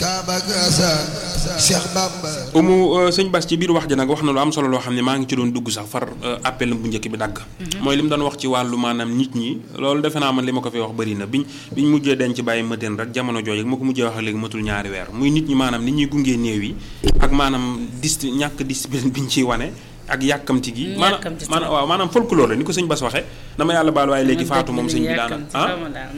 Kaaba Gassane Cheikh Bamba umu sëñ Bass ci biir wax ji nag wax na lu am solo loo xam ne maa ngi ci doon dugg sax far appel bu njëkk bi dagg mooy li mu doon wax ci wàllu maanaam nit ñi loolu defe naa man li ma ko fi wax bëri na biñ biñ mujjee denc bàyyi mëteen rek jamono jooju ma ko mujjee wax ak léegi matul ñaari weer muy nit ñi maanaam nit ñuy gungee néew yi ak maanaam dis ñàkk discipline biñ ciy wane ak yàkkamti gi maanaam yàkkamti maanaam waaw maanaam folklore la ni ko sëñ Bass waxee dama yàlla baal waaye léegi faatu moom sëñ bi daana ah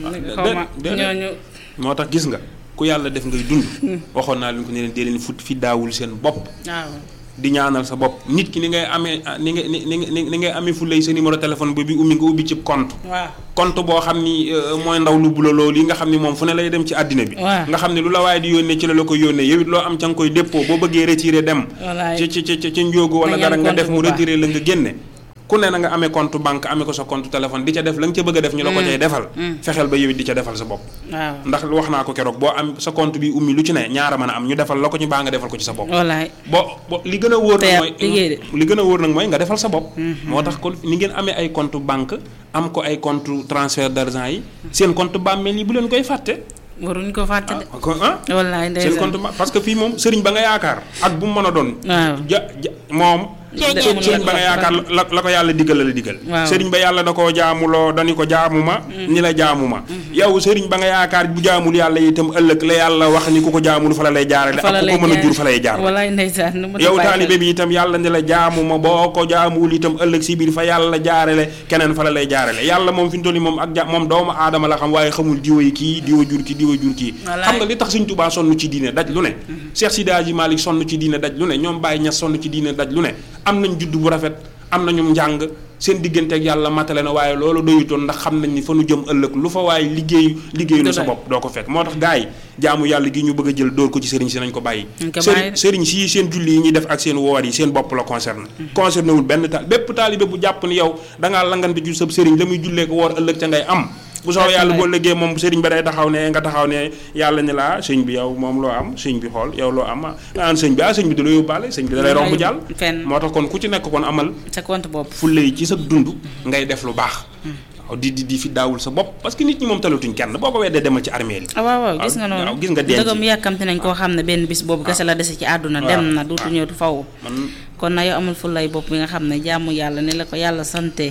ñooñu moo tax gis nga ku yàlla def ngay dund waxoon naa leen ko ne leen dee leen fut fi daawul seen bopp waaw di ñaanal sa bopp nit ki ni ngay amee ni ngay ni ni ni ngay amee fu lay sa numéro téléphone ba bi ummi nga ubbi ci compte waaw compte boo xam ni mooy ndaw lu bula loolu yi nga xam ni moom fu ne lay dem ci àddina bi waaw. nga xam ne lu la waaye di yónnee ci la la ko yónnee yow it loo am ca nga koy dépôt boo bëggee retiré dem wallaay ci ci ci ci njóogu wala Nañ dara am nga compte def mu bu baax. retiré la nga génne ku ne na nga amee compte banque amee ko sa compte téléphone di ca def la nga ca bëgg a def ñu la ko cay defal fexeel ba yow it di ca defal sa bopp waaw ndax wax naa ko keroog boo am sa compte bi ummi lu ci ne ñaara mën a am ñu defal la ko ñu baa nga defal ko ci sa bopp wallaay bo bo li gën a wóor Te nag yàq mooy liggéey de. li gën a wóor nag mooy nga defal sa bopp moo tax kon ni ngeen amee ay compte banque am ko ay compte transfert d'argent yi seen compte bàmmeel yi bu leen koy fàtte waruñ ko fàtte de ko ah wallaay seen ndeysaan compte ba- parce que fii moom sëriñ ba nga yaakaar ak bu mu mën a doon waaw ja ja moom Ceeñeer. sëriñ ba nga yaakaar la la ko yàlla diggal la la diggal Waaw. sëriñ ba yàlla da koo jaamuloo dani ko jaamu ma ni la jaamu ma yow sëriñ ba nga yaakaar bu jaamul yàlla itam ëllëg la yàlla wax ni ku ko jaamul fa la lay jaarale fa la ak ku lay ko mën a jur jaar. fa lay jaar wallaay ndeysaan nu mu yow bàyyi taalibe xel. bi itam yàlla ni la jaamu ma boo ko jaamuwul itam ëllëg si biir fa yàlla jaarale keneen fa la lay jaarale yàlla moom fi mu toll nii moom ak ja moom doomu aadama la xam waaye xamul diwa yi kii diwa jur kii diwa jur kii Wallaay. xam nga li tax Sëñ Tuubaa sonn ci diine daj lu ne Cheikh Sidi Hadji Malick sonn ci diine daj lu ne ñoom Baye Niass sonn ci diine daj lu ne am nañ judd bu rafet am nañu njàng seen diggante ak yàlla matale na waaye loolu doyutoon ndax xam nañ ni fa nu jëm ëllëg lu fa waaye liggéey liggéeyu lu sa Dëgg la. bopp doo ko fekk moo tax gars yi jaamu yàlla gi ñu bëgg a jël dóor ko ci sëriñ si nañ ko bàyyi Nañ ko sëriñ bàyyi. sëriñ si seen julli yi ñuy def ak seen woor yi seen bopp la concerné concerné wul benn taal bépp taalibe bu jàpp ni yow dangaa langante ju sab sëriñ la muy jullee ko woor ëllëg ca ngay am bu soobee yàlla boo lëggee moom sëriñ ba day taxaw ne nga taxaw ne yàlla ne la sëñ bi yow moom loo am sëñ bi xool yow loo am ah naan sëñ bi ah sëñ bi da la yóbbaale sëñ bi da lay romb jàll fenn moo tax kon ku ci nekk kon amal sa compte bopp fulle yi ci sa dund ngay def lu baax waaw di di di fi daawul sa bopp parce que nit ñi moom talatuñ kenn boo ko weddee demal ci armée yi ah waaw waaw gis nga waaw, noonu gis nga denc. dëggam yàkkamte nañ koo xam ne benn bis boobu kese la dese ci àdduna waaw, dem na duutu ñëw faw man kon na yow amul fulay bopp bi nga xam ne jaamu yàlla ni la ko yàlla sante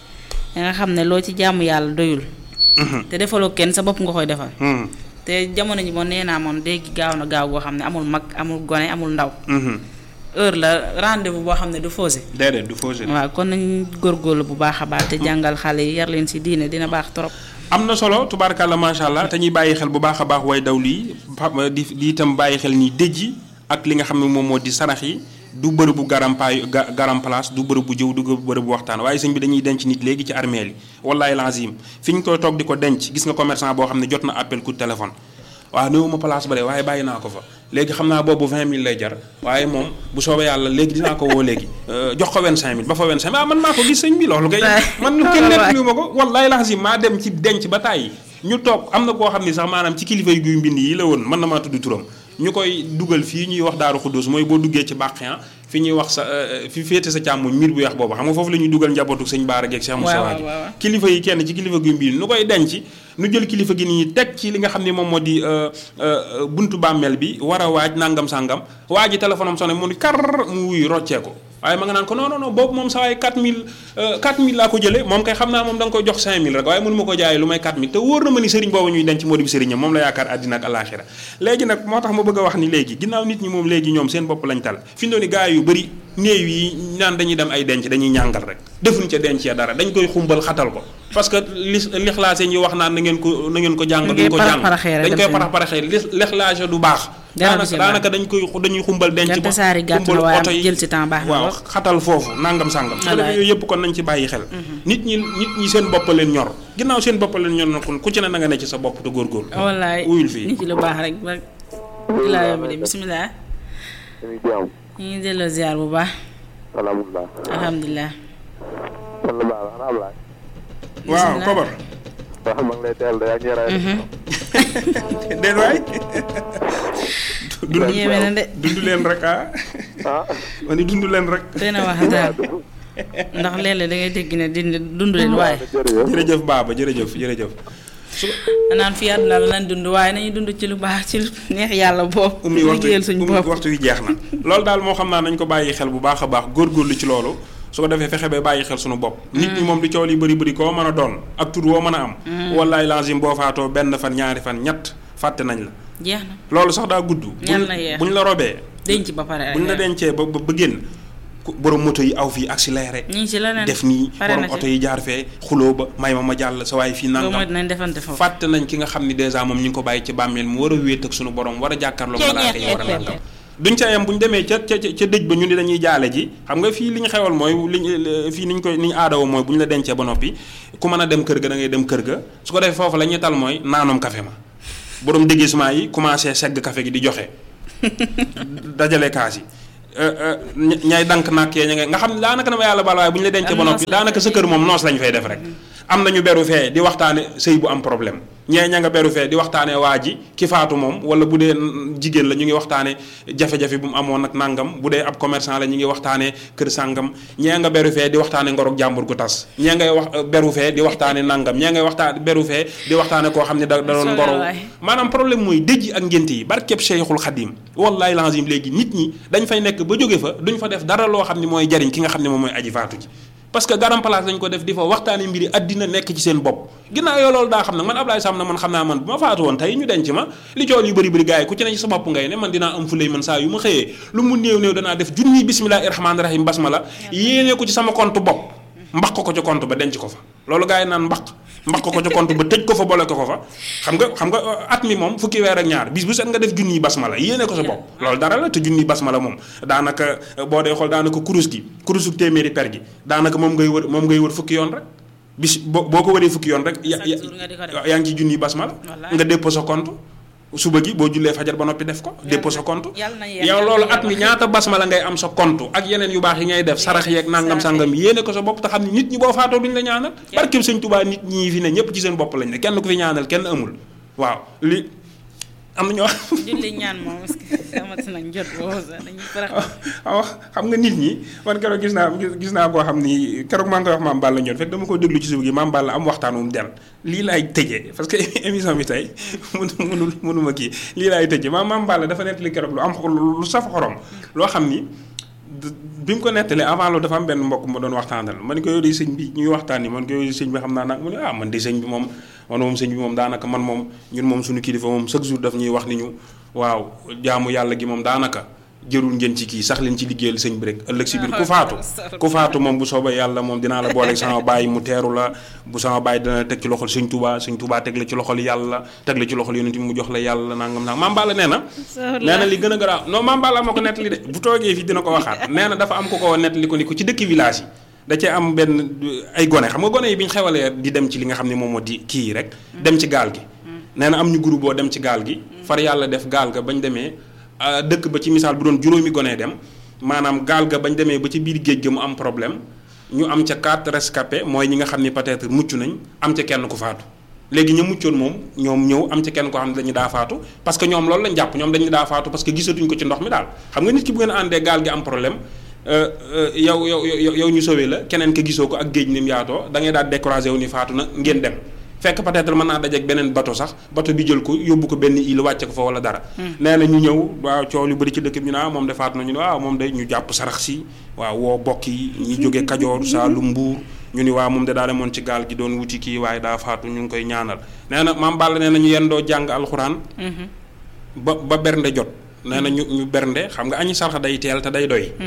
nga xam ne loo ci jaamu yàlla doyul te defaloo kenn sa bopp nga koy defal hmm, te jamono ji moom nee naa moom léegi gaaw na gaaw goo xam ne amul mag amul gone amul ndaw mhm. heure la rendez-vous boo xam ne du faussé déedéet du fausé waaw kon nañ góorgóorlu bu baax a baax te jàngal xale yi yar leen si diine dina baax trop am na solo tubaarkàlla macha allah te ñuy bàyyi xel bu baax a baax way daw lii pa- di di itam bàyyi xel ni dëj yi ak li nga xam ne moom moo di sarax yi du bërëbu garampaay ga- garam place du bërëbu jëw du bërëbu waxtaan waaye sëñ bi dañuy denc nit léegi ci armeel yi wallaay lazim fi ñu koy toog di ko denc gis nga commerçant boo xam ne jot na appel coup de téléphone waaw néew ma place ba de waaye bàyyi naa ko fa léegi xam naa boobu 20000 lay jar waaye moom bu soobee yàlla léegi dinaa ko woo léegi euh, jox ko 25000 ba fa 25000 ah man maa ko gis sëñ bi loolu kay man lu kenn nettaliwu ma ko wallaay lazim maa dem ci denc ba tàyyi ñu toog am na koo xam ne sax maanaam ci kilifa yu guy mbind yi la woon mën na maa tudd turam ñu koy dugal fii ñuy wax daaru xuddus mooy boo duggee ci bàqiyan fi ñuy wax sa euh, fi féete sa càmmoñ miir bu weex boobu xam nga foofu la ñuy dugal njabootu sëñ Baara geeg Cheikh Moussa waaw, gi waaw, waaw. kilifa yi kenn ci kilifa guy mbind nu koy denc nu jël kilifa gi nii teg ci li nga xam ne moom moo di euh, euh, buntu bàmmeel bi war a waaj nangam sangam waa ji téléphone am sonné mu ni kar mu wuyu roccee ko waaye ma nga naan ko non non non boobu moom sa waay 4000 euh, 4000 laa ko jëlee moom kay xam naa moom da nga koy jox 5000 rek waaye mënu ma ko jaayee lu may 4000 te wóor na ma ni sëriñ boobu ñuy denc moo di sëriñam moom la yaakaar àddina ak alaxira léegi nag moo tax ma bëgg a wax ni léegi ginnaaw nit ñi moom léegi ñoom seen bopp lañ tal fi mu ni gaa yu bëri néew yi naan dañuy dem ay denc dañuy ñàngal rek defuñ ca denc ya dara dañ koy xumbal xatal ko parce que li lixlaase ñi wax naan na ngeen ko na ngeen ko jàng Dañ duñ koy ko jàng parax-paraxee rek dañ dem koy seen parax paraxee li lixlaase du baax Dara daanaka du ci baax. daanaka dañ koy dañuy xumbal denc Donte ba saari gàtt xumbal na waaye oto yi jël ci temps baax na waaw lool. xatal foofu nangam sàngam su ko defee Wallaay. yooyu yëpp kon nañ ci bàyyi xel nit ñi nit ñi seen bopp leen ñor ginnaaw seen bopp leen ñor na kon ku ci ne na nga ne ci sa bopp te góorgóorlu wallaay uyul fii nit ci lu baax rek ba ilaa yombi de bisimilah ñu ngi am ñu ngi delloo ziar bu baax alhamdulilah alhamdulilah man la baax xanaa Ablaye waaw bismillah. kobar waaw maa ngi lay teel de yaa ngi yaray déet waay dund yéeme na de dund leen rek ah ah ma ni dund leen rek doy na wax daal ndax léeg-léeg da ngay dégg ne dindi dund leen waaye jërëjëf jërëjëf baaba jërëjëf jërëjëf su naan fi àdduna la nañ dund waaye nañu dund ci lu baax ci lu neex yàlla bopp ummi waxtu liggéeyal suñu ummi bopp waxtu wi jeex na loolu daal moo xam naa nañ ko bàyyi xel bu baax a baax góorgóorlu ci loolu su ko defee fexe ba bàyyi xel suñu bopp nit ñi moom li coow li bëri bëri koo mën a doon ak tur woo mën a am wallaay langim boo faatoo benn fan ñaari fan ñett fàtte nañ la jeex na loolu sax daa gudd Yàlla na yeex. buñ la robee denc ba pare buñ la rek dencee ba ba ba génn ku- borom moto yi aw fii accéléré ñu ngi ci leneen def nii pare borom na ci. oto yi jaar fee xuloo ba may ma ma jàll sa waaye fii boobu mooy nangam dinañ defante foofu fàtte nañ ki nga xam ni dèjà moom ñu ngi ko bàyyi ci bàmmeel mu war a wéet ak sunu borom war a jàkkaarloog malaaka yi war a nangam duñ ca yem bu ñu demee ca ca ca dëj ba ñu ni dañuy jaale ji xam nga fii li ñu xewal mooy li ñu fii ni ñu koy ni ñu aadawo mooy bu ñu la dencee ba noppi ku mën a dem kër ga da ngay dem kër ga su ko defee foofu la ñuy tal mooy naanum café ma borom déguisement yi commencé segg café gi di joxe dajale kaas yi ña- ñay dank nàkk yee ña nga nga xam ne daanaka dama yàlla baal waaye bu ñu la dencee ba Am noppi noos la daanaka sa kër moom noos lañ fay def rek am na ñu beru fee di waxtaane sëy bu am problème ñee ña nga beru fee di waxtaane waa ji ki faatu moom wala bu dee mm, jigéen la ñu ngi waxtaane jafe-jafe bu mu amoon ak nangam bu dee ab commerçant la ñu ngi waxtaane kër sàngam ñee nga beru fee di waxtaane ngorog jàmbur gu tas ñee ngay wax beru fee di waxtaane nangam ñee ngay waxtaan beru fee di waxtaane koo xam ne da da doon ngoro Waay. maanaam problème mooy dëj ak ngénte yi barkeb Cheikhul Khadim wallahi lazim léegi nit ñi dañ fay nekk ba jóge fa duñ fa def dara loo xam ne mooy jariñ ki nga xam ne moom mooy aji faatu ji parce que garam place dañ ko def di fa waxtaane mbiri àddina nekk ci seen bopp ginnaaw yoo loolu daa xam nag man Ablaye Sam na man xam naa man bu ma faatu woon tey ñu denc ma li cool yu bëri bëri gars yi ku ci ne ci sa bopp ngay ne man dinaa am fulay man saa yu ma xëyee lu mu néew néew danaa def junniy bismillahi rahmaani rahim basmala yéene ko ci sama compte bopp mbaq ko ca compte ba denc ko fa loolu gars yi naan mbaq mbaq ko ca compte ba tëj ko fa boole ko fa xam nga xam nga uh, at mi moom fukki weer ak ñaar bis bu set nga def junniy basmala yéene ko sa bopp loolu dara la te junniy basmala moom daanaka uh, boo dee xool daanaka kurus gi kurusu téeméeri per gi daanaka moom ngay wër moom ngay wër fukki yoon rek bis boo boo ko wëree fukki yoon rek ya- Chaque ya- jour nga di ko def. yaa ngi ci junniy basmala Wallaay. nga dépôt sa compte suba gi boo jullee fajar ba noppi def ko dépôt sa compte yàlla na yeex, yow yàlla loolu na at mi yeex. ñaata basmala ngay am sa compte ak yeneen yu baax yi ngay def sarax yeeg nangam sangam yéene ko sa bopp te xam ne nit ñi boo faatoo duñ la ñaanal barkeb sëñ Tuubaa nit ñi fi ne ñëpp ci seen bopp lañ ne kenn ku fi ñaanal kenn amul waaw li am na ñoo julli ñaan moom parce que amati nañ jot boobu sax dañuy farax waaw xam nga nit ñi man keroog gis naa gis gis naa koo xam ni keroog maa ngi koy wax maam Balla ñoon fekk dama ko déglu ci suuf gi maam Balla am waxtaan wu mu del lii laay tëjee parce que émission bi tey mënu mënul mënuma kii lii laay tëjee maam maam Balla dafa nettali keroog lu am xol lu saf xorom loo xam ni d- bi mu ko nettalee avant loolu dafa am benn mbokk ma doon waxtaanal ma ni ko yow de sëñ bi ñuy waxtaan ni man ko yow de sëñ bi xam naa nag mu ne ah man de sëñ bi moom man moom sëñ bi moom daanaka man moom ñun moom suñu kilifa moom chaque jour daf ñuy wax ni ñu waaw jaamu yàlla gi moom daanaka jërul ngeen ci kii sax leen ci liggéeyal sëñ bi rek ëllëg si biir ku faatu ku faatu moom bu soobee yàlla moom dinaa la booleeg sama baay mu teeru la bu sama baay dina la teg ci loxol sëñ Touba sëñ Touba teg la ci loxol yàlla teg la ci loxol yonent bi mu jox la yàlla nangam nangam maam Balla nee na nee na li gën a garaaw non maam Balla moo ko nettali de bu toogee fii dina ko waxaat nee na dafa am ko ko nettali ko ni ko ci dëkk village yi da cee am benn ay gone xam nga gone yi bi ñu xewalee di dem ci li nga xam ne moom moo di kii yi rek dem ci gaal gi nee na am ñu groupe boo dem ci gaal gi far yàlla def gaal ga bañ demee ah, dëkk ba ci misaal bu doon juróomi gone dem maanaam gaal ga bañ demee ba ci biir géej ga mu am problème ñu am ca quatre rescapés mooy ñi nga xam ni peut-être mucc nañ am ca kenn ku faatu léegi ñu muccoon moom ñoom ñëw am ca kenn koo xam ne dañu daa faatu parce que ñoom loolu lañ jàpp ñoom dañu daa faatu parce que gisatuñ ko ci ndox mi daal xam nga nit ki bu ngeen àndee gaal gi am problème euh, euh, yow yow yow yow ñu sauvé la keneen ka gisoo ko ak géej ni mu yaatoo da ngay daal découragé wu ni faatu na ngeen dem fekk peut-être mën naa dajeek beneen bateau sax bateau bi jël ko yóbbu ko benn île wàcce ko fa wala dara nee na ñu ñëw waaw coow lu bëri ci dëkk bi ñu ne ah moom de faatu na ñu ne waaw moom de ñu jàpp sarax si waaw woo bokk yi ñi jóge Kajoor Saalum Mbuur ñu ni waaw moom de daa demoon ci gaal gi doon wuti kii waaye daa faatu ñu ngi koy ñaanal nee na maam Balla nee na ñu yendoo jàng alxuraan ba ba bernde jot nee na ñu ñu bernde xam nga añi sarxa day teel te day doy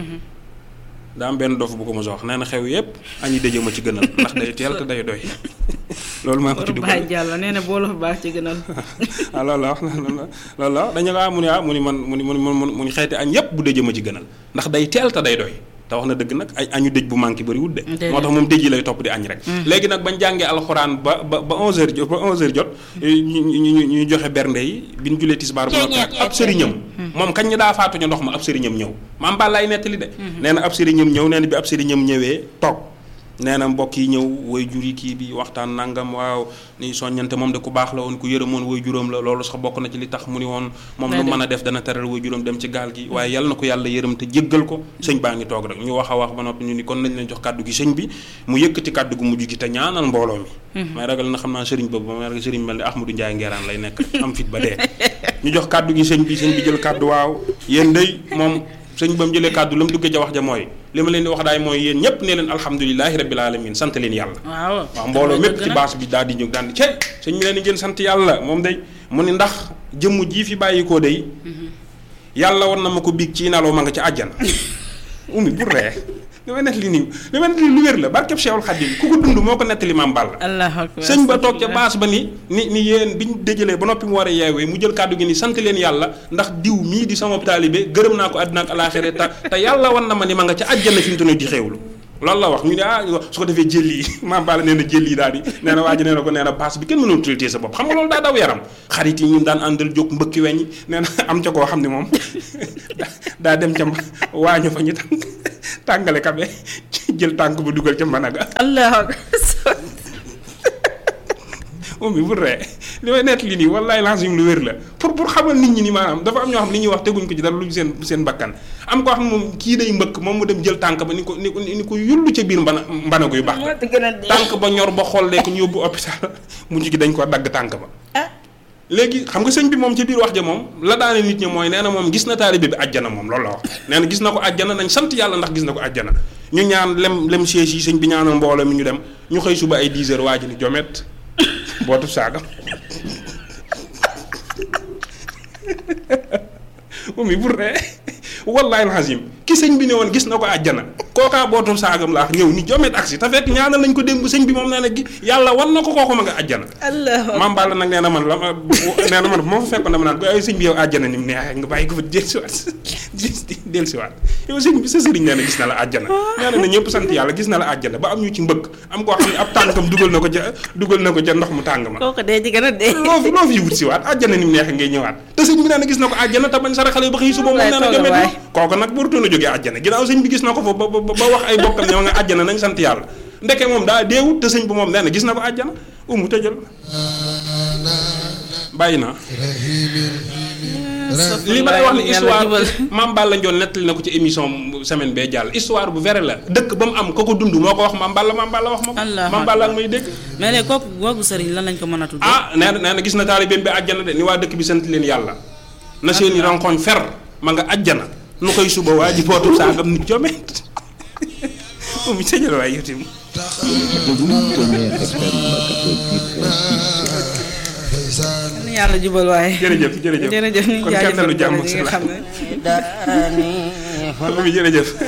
daa am benn dof bu ko mos a wax nee na xew yépp añi dëjë ma ci gënal ndax day teel te day doy loolu maa ko ci Boru dugal Baye Diallo nee na boolu baax ci gënal ah loolu la wax loolu la loolu la wax dañu la mu ni ah mu ni man mu ni mu ni mu ni xeeti añ yépp bu dëjë ma ci gënal ndax day teel te day doy te wax na dëgg nag ay añu dëj bu manqué bëriwul de Déedéet. moo tax moom dëj yi lay topp di añ rek léegi nag bañ jàngee alxuraan ba ba ba 11h jot ba 11h jot ñu ñu ñu ñu joxe bernde yi bi ñu julee tisbaar bu noppi nag ab sëriñam moom kañ ñu daa faatuñu ndox ma ab sëriñam ñëw maam Balla ay nettali de nee na ab sëriñam ñëw nee na bi ab sëriñam ñëwee toog nee na mbokk yi ñëw way jur yi kii bi waxtaan nangam waaw ni soññante moom de ku baax la woon ku yërëmoon way juróom la loolu sax bokk na ci li tax mu ni woon moom lu mën a def dana teral way juróom dem ci gaal gi waaye yal na ko yàlla yërëm te jéggal ko sëñ baa ngi toog rek ñu wax a wax ba noppi ñu ni kon nañ leen jox kàddu gi sëñ bi mu yëkkati kàddu gu mujj gi te ñaanal mbooloo mi may ragal na xam naa sëriñ boobu may ragal sëriñ mel ni Ahmadou Ndiaye Ngeeraan lay nekk am fit ba dee ñu jox kàddu gi sëñ bi sëñ bi jël kàddu waaw yéen day moom sëñ ba mu jëlee kàddu la mu duggee ca wax ja mooy li ma leen di wax daay mooy yéen ñëpp ne leen alhamdulilahi rabbil alamin sant leen yàlla waaw waaw mbooloo mépp ci baas bi daal di ñëw daal di cey sëñ bi leen di ngeen sant yàlla moom day mu ni ndax jëmm jii fi bàyyi koo day yàlla war na ma ko biig ci naloo ma nga ci àjjana umi bu ree li may nettali nii li may nettali lu wér la barkeb Cheikhul Khadim ku ko dund moo ko nettali maam Balla allahu akbar sëñ ba toog ca baas ba ni ni ni yéen bi ñu déjalee ba noppi mu war a yeewee mu jël kàddu gi ni sant leen yàlla ndax diw mii di sama taalibe gërëm naa ko àddina ak alaaxira te te yàlla wan na ma ni ma nga ca àjjana fi mu toll di xéewlu loolu la wax ñu ne ah su ko defee jël yi maam Balla nee na jël yi daal di nee na waa ji nee na ko nee na baas bi kenn mënul traité sa bopp xam nga loolu daa daw yaram xarit yi ñun daan àndal jóg mbëkki weñ nee na am ca koo xam ne moom daa dem ca waañu fa ñu tàng tàngale kabe jël tànk bu dugal ca managa allahu akbar moom bi bu ree li may nett li nii wallaay lancim lu wér la pour pour xamal nit ñi ni maanaam dafa am ñoo xam li ñuy wax teguñ ko ci dara lu seen seen bakkan am koo xam ne moom kii day mbëkk moom mu dem jël tànk ba ni ko ni ko ni ko yullu ca biir mbana mbanago yu baax tànk ba ñor ba xollee ko ñu yóbbu hôpital mujj gi dañ ko dagg tànk ba léegi xam nga sëñ bi moom ci biir wax ja moom la daane nit ñi mooy nee na moom gis na taalibe bi àjjana moom loolu la wax nee na gis na ko àjjana nañ sant yàlla ndax gis na ko àjjana ñu ñaan lem lem siège yi sëñ bi ñaanal mbooloo mi ñu dem ñu xëy suba ay 10 heures waa ji ni jomet bootu saagam umi bur ree wallahi alazim ki sëñ bi ne woon gis na ko àjjana kookaa bootu saagam laax ñëw ni jomet aksi te fekk ñaanal nañ ko démb sëñ bi moom nee na gi yàlla wan na ko kooku ma nga àjjana maam Balla nag nee na man la nee na man moo fa fekkoon dama naan ko ay sëñ bi yow àjjana ni mu neexee nga bàyyi ko fa del siwaat del siwaat yow sëñ bi sa sëriñ nee na gis na la àjjana nee na ñëpp sant yàlla gis na la àjjana ba am ñu ci mbëkk am koo xam ne ab tànkam dugal na ko ca dugal na ko ca ndox mu tàng ma kooku dee ci gën a dee loo fi loo fi wut siwaat àjjana ni mu neexee ngay ñëwaat te sëñ bi nee na gis na ko àjjana te bañ saraxale ba xëy suba moom nee na jomet ma kooku nag warutoon a jógee àjjana ginnaaw sëñ bi gis na ko fa ba ba wax ay bokkam ne ma nga àjjana nañ sant yàlla ndeke moom daa deewut te sëñ bi moom nee na gis na ko àjjana umu tëjal bàyyi naa li ma lay wax ni histoire Mame Balla Ndione nettali na ko ci émission semaine bee jàll histoire bu vrai la dëkk ba mu am ko ko dund moo ko wax Mame Balla Mame Balla wax ma ko Mame Balla ak may dégg mais léegi kooku googu sëriñ lan lañ ko mën a tudd ah nee na nee na gis na taalibeem bi àjjana de ni waa dëkk bi sant leen yàlla na seeni rankoñ fer ma nga àjjana nu koy suba waa ji bootu saagam nit jomet moom it tëjal waay yow yàlla jubal waaye. jërëjëf jërëjëf jërëjëf ñu kon kenn lu jàmm jaajëfal nga xam ne. jërëjëf